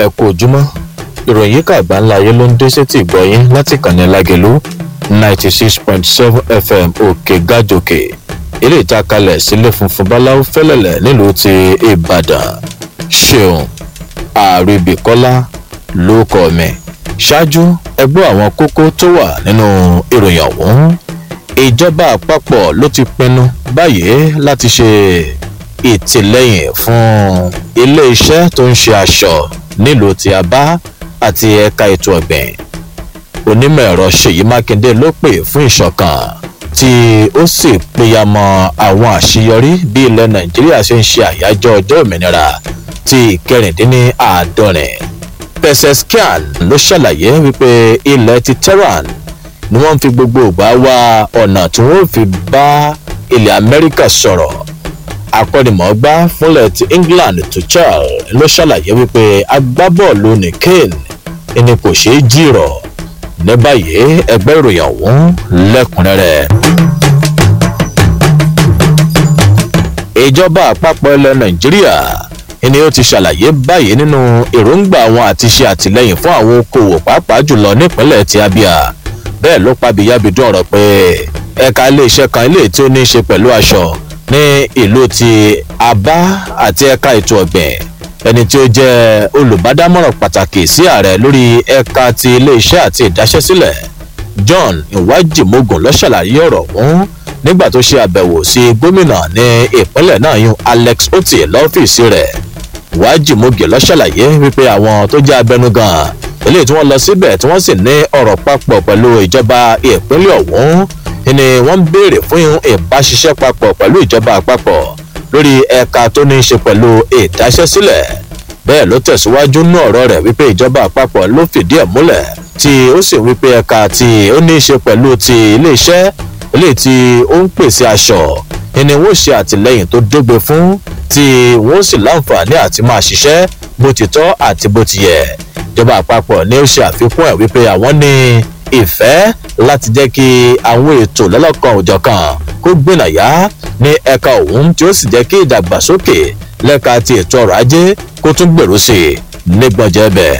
ẹ kú ojúmọ́ ìròyìn yìí kàgbá ńlá ayé ló ń dé sétí ìgbọ́yín láti kànnì lágẹ̀lú ninety six point seven fm òkè gàjòkè ilé ìtakalẹ̀ sílé funfun báláwo fẹ́lẹ̀lẹ̀ nílùú ti ìbàdàn ṣeun àríbìkọ́lá ló kọ́ mi ṣáájú ẹgbẹ́ àwọn kókó tó wà nínú ìròyìn ọ̀hún ìjọba àpapọ̀ ló ti pinnu báyìí láti ṣe ìtìlẹ́yìn fún ilé-iṣẹ́ tó ń ṣe aṣọ nílùú ti abá àti ẹ̀ka ètò ọ̀gbìn onímọ̀ ẹ̀rọ ṣèyí mákindé ló pè fún ìṣọ̀kan tí ó sì péyàmọ́ àwọn àṣeyọrí bí ilẹ̀ nàìjíríà ṣe ń ṣe àyájọ́ ọjọ́ òmìnira ti ìkẹrìndínláàádọ́rin peseskian ló ṣàlàyé wípé ilẹ̀ ti tehran ni wọ́n fi gbogbo ìgbà wá ọ̀nà tí wọ́n fi bá ilẹ̀ amẹ́ríkà sọ̀rọ̀ akọ́nimọ̀ọ́gbá fúnlẹ̀ ti england tuchel ló ṣàlàyé wípé agbábọ́ọ̀lù ní kane ẹni kò ṣeé jìrọ̀ ní báyìí ẹgbẹ́ ìròyìn ọ̀hún lẹ́kùnrẹ́rẹ́. ìjọba àpapọ̀ ilẹ̀ nàìjíríà ni ó ti ṣàlàyé báyìí nínú èròǹgbà wọn àti ṣe àtìlẹyìn fún àwọn okòwò pàápàá jùlọ nípínlẹ̀ ti abia bẹ́ẹ̀ ló pabiyabidun ọ̀rọ̀ pé ẹ̀ka iléeṣẹ́ kan ilé tí ó ní í ṣe pẹ̀lú aṣọ ní ìlú ti abá àti ẹ̀ka ètò ọ̀gbìn ẹni tí ó jẹ́ olùbádámọ̀ràn pàtàkì sí ààrẹ lórí ẹ̀ka ti iléeṣẹ́ àti ìdáṣẹ́sílẹ̀ john iwájimogun ló ṣàlàyé ọ̀rọ̀ ọ̀hún nígbà tó ṣe àbẹ̀wò sí gómìnà ní ìpínlẹ̀ náà yún alex oti lọ́fíìsì rẹ̀ iwájimogun ló ṣàlàyé wípé àwọn tó jẹ́ abẹnugan eléyìí tí wọ́n lọ síbẹ̀ tí wọ́n sì ní ọ̀rọ̀ papọ̀ pẹ̀lú ìjọba ìpínlẹ̀ ọ̀hún ni wọ́n ń béèrè fún ìbáṣiṣẹ́ papọ̀ pẹ̀lú ìjọba àpapọ̀ lórí ẹ̀ka tó ní í ṣe pẹ̀lú ìdáṣẹ́sílẹ̀ bẹ́ẹ̀ ló tẹ̀síwájú nú ọ̀rọ̀ rẹ̀ wípé ìjọba àpapọ̀ ló fìdí ẹ̀ múlẹ̀ tí ó sì wípé ẹ̀ka tí ó ní í ṣe pẹ̀lú ti iléeṣẹ́ eléyìí tí ó ń pèsè aṣọ ni wọ́n ṣe àtìlẹ́yìn tó dógbe fún tí wọ́n sì láǹfààní àti máa ṣiṣẹ́ bó ti tọ́ àti bó ti yẹ ìjọba àpapọ̀ ni ó ṣe àfikún ẹ̀ wípé àwọn ní ìfẹ́ láti jẹ́ kí àwọn ètò lọ́lọ́kan òjọ̀kan kó gbìnàyà ní ẹ̀ka òun tí ó sì jẹ́ kí ìdàgbàsókè lẹ́ka ti ètò ọrọ̀ ajé kó tún gbèrú sí i nígbọ̀njẹ́ bẹ́ẹ̀.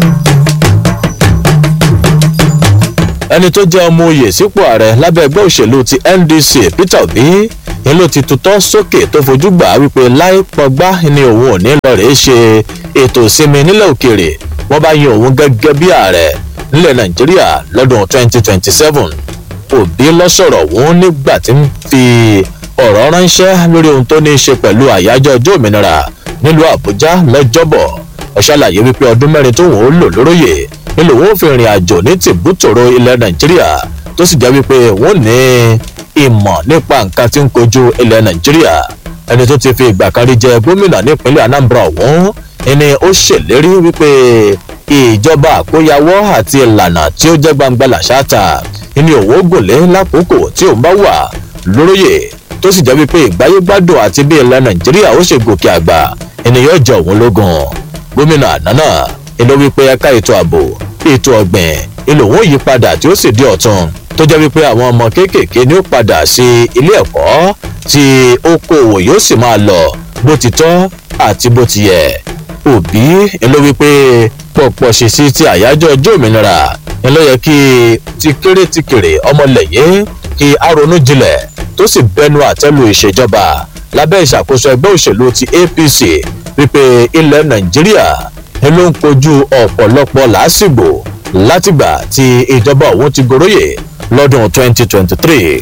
ẹni tó jẹ́ ọmọ oyè sípò ààrẹ lábẹ́ ẹgbẹ́ òṣèlú ti ndc peter obi ni ló ti tutọ́ sókè tó fojú gbà wípé láì pọgbá ni òun ò ní lọ rèé ṣe ètò ìsinmi nílẹ̀ òkèèrè wọ́n bá yan òun gẹ́gẹ́ bí ààrẹ nílẹ̀ nàìjíríà lọ́dún 2027 òbí lọ́sọ̀rọ̀ òun nígbà tí ń fi ọ̀rọ̀ ránṣẹ́ lórí ohun tó ní í ṣe pẹ̀lú àyájọ́ ọjọ́ òmìnira nílùú àbújá lọ́jọ́bọ̀ ó ṣàlàyé wípé ọdún mẹ́rin tó wọ́n ó lò lóróyè nílò wọ́n fi rìn àjò ní tìbútòrò ilẹ̀ nàìjíríà tó sì jẹ́ wípé wọ́n ní ìmọ̀ nípa nǹkan tí ń kojú ilẹ̀ nàìjíríà ẹni tó ti fi ìgbà kan rí jẹ gómìnà nípínlẹ̀ anambra ọ̀hún ẹni ó ṣèlérí wípé ìjọba àkóyawọ́ àti ìlànà tí ó jẹ́ gbangba làṣáta ní òwò gòlé lákòókò tí òun bá wà lóróyè tó sì jẹ́ wípé ìgbáyégbádùn àti bí ilẹ̀ nàìjíríà ó ṣe gòkè àgbà ènìyàn jọ òun lógún gómìnà àná ìlú wípé ẹ̀ka ètò ààbò ètò ọ̀gbìn ìlú òun yí padà tí ó sì di ọ̀tun tó jẹ́ wípé àwọn ọmọ kéékèèké ni ó padà sí ilé ẹ̀kọ́ tí okòòwò yóò sì máa lọ bó ti tọ́ àti bó ti yẹ òbí ìlú wípé pọ̀pọ̀ ṣèṣì ti àyájọ́ ọjọ́ òmìnira ni ló yẹ kí ti kéré ti kéré ọmọlẹ̀yẹ kí a ronú jinlẹ̀ tó sì bẹnu àtẹ́lu ìṣèjọba lábẹ́ ìṣàkóso ẹgbẹ́ òṣèlú ti apc wípé ilẹ̀ nàìjíríà ni ló ń kojú ọ̀pọ̀lọpọ̀ làásìgbò látìgbà tí ìjọba òun ti goróyè lọ́dún 2023.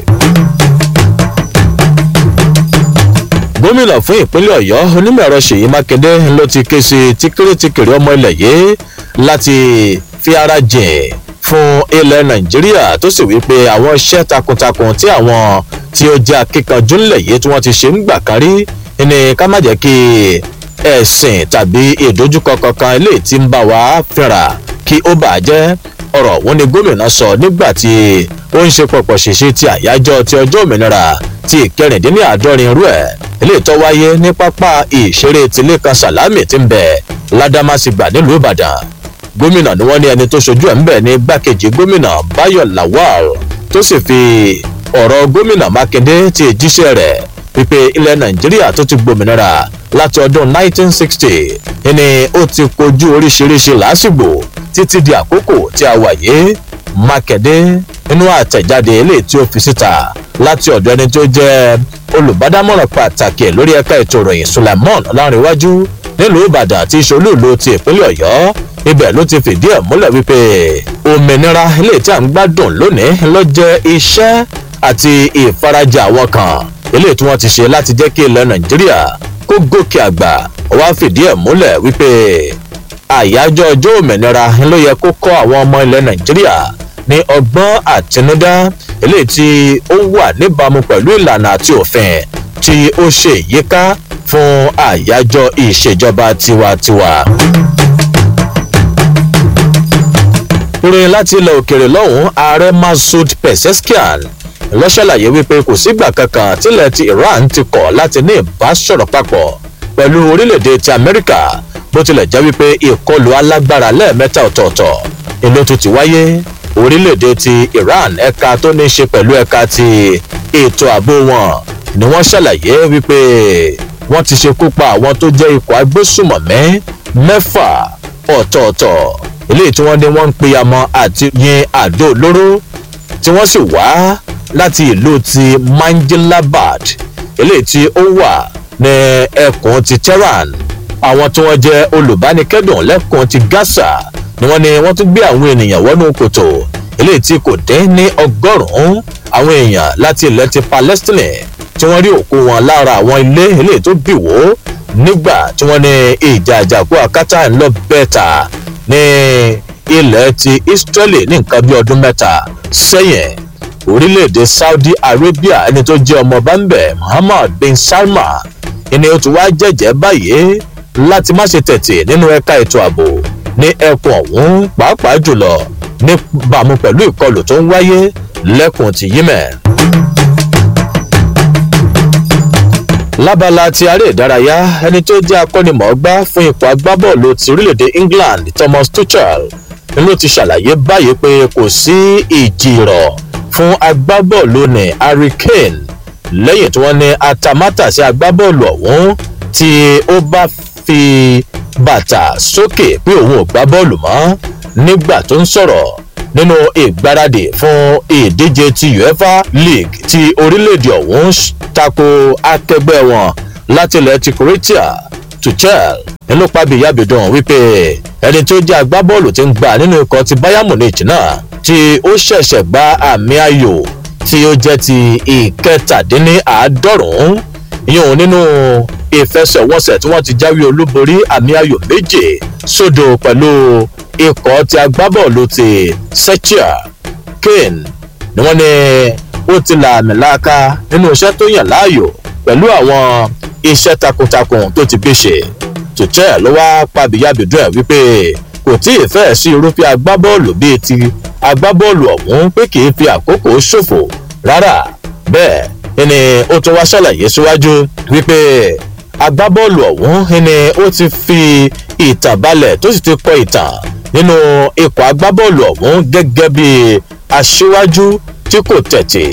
gómìnà fún ìpínlẹ̀ ọ̀yọ́ onímọ̀-ẹ̀rọ ṣèyí mákindé ló ti ké sí tíkírítíkìrí ọmọ ilẹ̀ yìí láti fi ara jìn fún ilẹ̀ nàìjíríà tó sì wí pé àwọn iṣẹ́ takuntakun tí àwọn tí ó jẹ́ akíkanjú ńlẹ̀ yìí tí wọ́n ti ṣe ń gbà kan rí ni ká má jẹ́ kí ẹ̀sìn tàbí ìdojúkọ kankan eléyìí tí ń bá wa fínra kí ó bàá jẹ́ ọ̀rọ̀ òun ni gómìnà sọ nígbà tí ó ń ṣe pọ̀pọ̀ ṣèṣe ti àyájọ́ ti ọjọ́ òmìnira ti ìkẹrìndínláàádọ́rin irú ẹ̀ eléyìí tó wáyé ní pápá ìṣeré tìlẹ́kan sàlámì tí ń bẹ̀ ládàmásìgbà nílùú ìbàdàn gómìnà ni wọ́n ní ẹni tó ṣojú ẹ̀ ń bẹ̀ ní gbákejì gómìnà báyọ̀ lawal tó sì fi ọ̀rọ̀ gómìnà mákindé ti jíṣẹ́ rẹ̀ wípé ilẹ̀ nàìjíríà tó ti gbòmìnira láti ọdún 1960 ni ó ti kojú oríṣiríṣi làásìgbò títí di àkókò tí a wà yìí mákẹ́dé nínú àtẹ̀jáde ilé tí ó fi síta láti ọ̀dọ̀ ẹni tó jẹ́ olùbádámọ̀ràn pàtàkì lórí ẹ̀ka ètò ìròyìn suleiman ọlárìnwájú nílùú ìbàdàn àti ìṣolúùlú ti ìpínlẹ̀ ọ̀yọ́ ibẹ̀ ló ti fìdí ẹ̀ múlẹ̀ wípé òmìnira ilé tí a ń gbádùn lónìí ló jẹ́ iṣẹ́ àti ìfarajì àwọn kan ilé tí wọ́n ti ṣe láti jẹ́ kí ilẹ̀ nàìjíríà kó gòkè àgbà wá fìdí ẹ̀ múlẹ̀ wípé àyájọ́ ọjọ́ òmìnira ló yẹ kó kọ́ àwọn ọmọ ilẹ̀ nàìjíríà ní ọgbọ́n àtinúdá eléyìí tí ó wà níbàámu pẹ̀lú ìlànà àti òfin tí ó ṣe yíká fún àyájọ́ ìṣèjọba tiwantiwa. ìròyìn láti ilẹ̀ òkèèrè lọ́hùn-ún ààrẹ masoud pezeshkian ló ṣàlàyé wípé kò sígbà kankan tílẹ̀ ti iran ti kọ̀ láti ní ìbásọ̀rọ̀ papọ̀ pẹ̀lú orílẹ̀-èdè ti amẹ́ríkà bó tilẹ̀ jẹ́ wípé ìkọlù alágbára lẹ́ẹ̀mẹ́ta ọ̀tọ̀ọ̀tọ̀ èlò tó ti wáyé orílẹ̀-èdè ti iran ẹ̀ka tó ní í ṣe pẹ̀lú ẹ̀ka ti ètò ààbò wọn ni wọ́n ṣàlàyé wípé wọ́n ti ṣekú pa àwọn tó jẹ́ ikọ̀ agbésùmọ̀mí mẹ́fà ọ̀tọ̀ọ̀tọ̀ eléyìí tí wọ́n ní wọ́n ń peyamọ́ àti yin àdó olóró tí wọ́n sì wá láti ìlú ti manjilabad eléyìí tí ó wà ní ẹkùn ti tehran àwọn tí wọ́n jẹ́ olùbánikẹ́dùn lẹ́kùn ti gaza ni wọ́n ní wọ́n tún gbé àwọn ènìyàn wọnú kòtò eléyìí tí kò dín ní ọgọ́rùn-ún àwọn èèyàn láti ilẹ̀ ti palestine tí wọ́n rí òkú wọn lára àwọn ilé eléyìí tó bì wó nígbà tí wọ́n ní ìjà àjàkú akátá ń lọ bẹ́ẹ̀ta ní ilẹ̀ ti israeli ní nǹkan bí ọdún mẹ́ta sẹ́yìn orílẹ̀-èdè saudi arabia ẹni tó jẹ́ ọmọ bámbẹ̀ muhammad bin salman ẹni ó ti wá jẹ́jẹ́ báyìí láti má ṣe tẹ̀tì nínú ẹ̀ka ètò ààbò ní ẹkùn ọ̀hún pàápàá jùlọ níbàámu pẹ̀lú ìkọlù tó ń wáyé lẹ́kùn ti yemen. lábala ti aré ìdárayá ẹni tó jẹ́ akọ́nimọ̀ọ́gbá fún ipò agbábọ́ọ̀lù ti orílẹ̀-èdè england thomas tuchel ló ti ṣàlàyé báyìí pé kò sí ìjìrọ̀ fún agbábọ́ọ̀lù ní harry kane lẹ́yìn tí wọ́n ní atamátà sí agbábọ́ọ̀lù ọ̀hún tí ó bá fi bàtà sókè pé òun ò gbá bọ́ọ̀lù mọ́ nígbà tó ń sọ̀rọ̀ nínú ìgbáradì fún ìdíje ti uefa league ti orílẹ̀-èdè ọ̀hún tako akẹgbẹ́ wọn láti ilẹ̀ ti croatia tuchel nínú pàbíyàbídùn wípé ẹni tó jẹ́ agbábọ́ọ̀lù ti ń gbà nínú ikọ̀ ti bayern munich náà tí ó ṣẹ̀ṣẹ̀ gba àmì ayò tí ó jẹ́ ti ìkẹtàdínníàádọ́rùn-ún yíyún nínú ìfẹsẹ̀wọnsẹ̀ tí wọ́n ti jáwé olúborí àmì ayò méje sódò pẹ̀lú ikọ̀ ti agbábọ́ọ̀lù ti sechia kane ni wọ́n ní ó ti là àmì láàka nínú iṣẹ́ tó yàn láàyò pẹ̀lú àwọn iṣẹ́ takuntakun tó ti gbé ṣe tuchel ló wá pàbíyàbídùn ẹ̀ wípé kò tí ì fẹ́ẹ̀ sí irúfẹ́ agbábọ́ọ̀lù bíi ti agbábọ́ọ̀lù ọ̀hún pé kì í fi àkókò ṣòfò rárá bẹ́ẹ̀ ni ó tún wá ṣàlàyé síwájú wípé agbábọ́ọ̀lù ọ̀hún ni ó ti fi ìtàn balẹ̀ tó sì ti kọ ìtàn nínú ikọ̀ agbábọ́ọ̀lù ọ̀hún gẹ́gẹ́ bí aṣíwájú tí kò tẹ̀tì.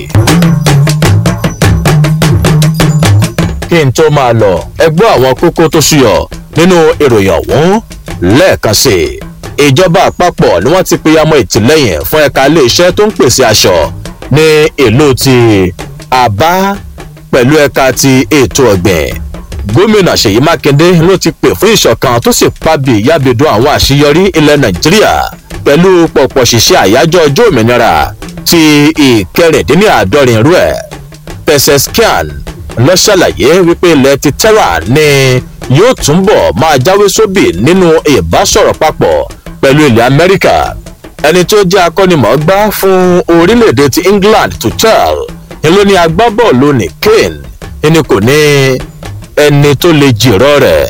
kí n tó máa lọ ẹgbẹ́ àwọn kókó tó ṣúyọ nínú ìròyìn ọ̀hún lẹ́ẹ̀kan sí i ìjọba àpapọ̀ ni wọ́n ti pe amọ̀ ìtìlẹ́yìn fún ẹ̀ka iléeṣẹ́ tó ń pèsè aṣọ ní ìlú ti àbá pẹ̀lú ẹ̀ka ti ètò ọ̀gbìn gómìnà ṣèyí mákindé ló ti pè fún ìṣọ̀kan tó sì pàbí ìyábẹ̀dùn àwọn àṣeyọrí ilẹ̀ nàìjíríà pẹ̀lú pọ̀pọ̀ ṣìṣẹ́ àyájọ́ ọjọ́ òmìnira ti ìkẹrìndínláàádọ́rin rú ẹ̀ pẹ̀sẹ̀skian lọ ṣàlàyé wípé ilẹ̀ ti terra ni yóò túnbọ̀ máa jáwé sóbì nínú ìbásọ̀rọ̀ papọ̀ pẹ̀lú ilẹ̀ amẹ́ríkà ẹni tó jẹ́ akọ́nimọ̀ọ́gbá fún orílẹ̀-èdè ti england tuchel ni ló ní agbábọ́ọ̀lù ní kane ẹni kò ní ẹni tó lè jìrọ̀ rẹ̀.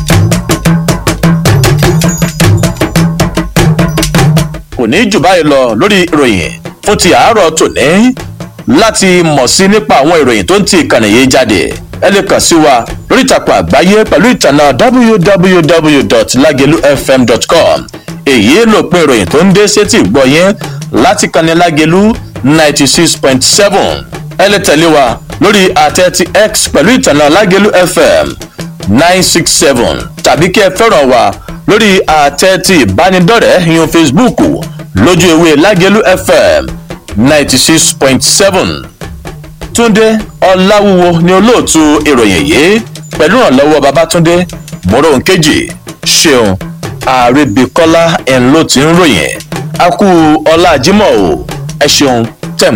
kò ní jù báyìí lọ lórí ìròyìn fún ti àárọ̀ tòní láti mọ̀ sí nípa àwọn ìròyìn tó ń ti ìkànnì yìí jáde ẹ lè kàn sí wa lórí ìtàkùn àgbáyé pẹ̀lú ìtànà www.lagelufm.com èyí ló pin ìròyìn tó ń dé sétí ìgbọ́ yẹn láti kànnì lágelu ninety six point seven ẹ lè tẹ̀lé wa lórí àtẹ ti x pẹ̀lú ìtànà lágelu fm nine six seven tàbí kí ẹ fẹ́ràn wa lórí àtẹ ti ìbánidọ́rẹ̀ẹ́ yan facebook lójú ewé lágẹ̀lú fm ninety six point seven túndé ọláwúwo ni olóòtú ìròyìn yìí pẹ̀lú ìrànlọ́wọ́ babatunde mọ́rọ́ǹkejì ṣeun àrèbíkọ́lá ẹ̀ ló ti ń ròyìn a kú ọlá jimoh o ẹ ṣeun